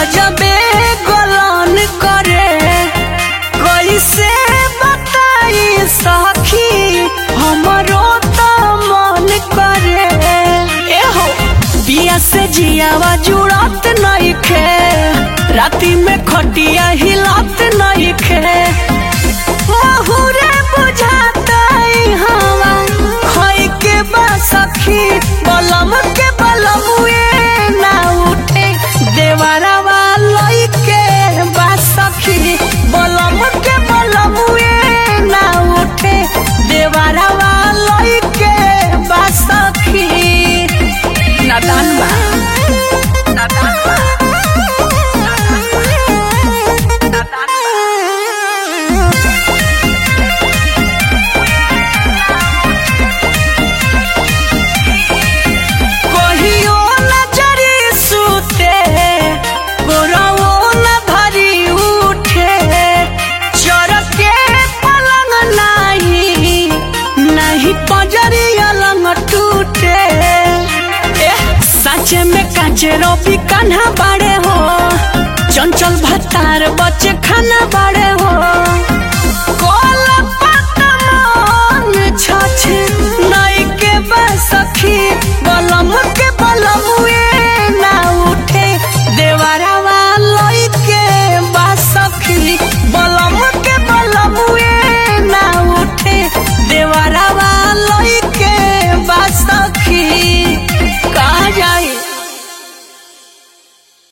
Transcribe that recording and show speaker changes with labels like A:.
A: गजबे गलन करे कैसे बताई सखी हमरो त मन करे एहो बिया से जियावा जुड़त नइखे राती में खटिया हिलत नइखे महुरे बुझातई हवा खई के बा सखी बलम के बलमुए ना उठे देवरवा लई के बा सखी बलम के बलमुए ना उठे देवरवा लई के बा सखी नादान बा नादान बा नादान बा नादान बा कहियो नजरी सुते गोरवो न भरी उठे चोर के पलंग नाही नहीं पजरी अलंग टूटे एह, साचे में काचे रोपी कान्हा बाड़े हो चंचल भत्तार बच्चे खाना बाड़े हो कोल पतमान छछ नई के बसखी बलम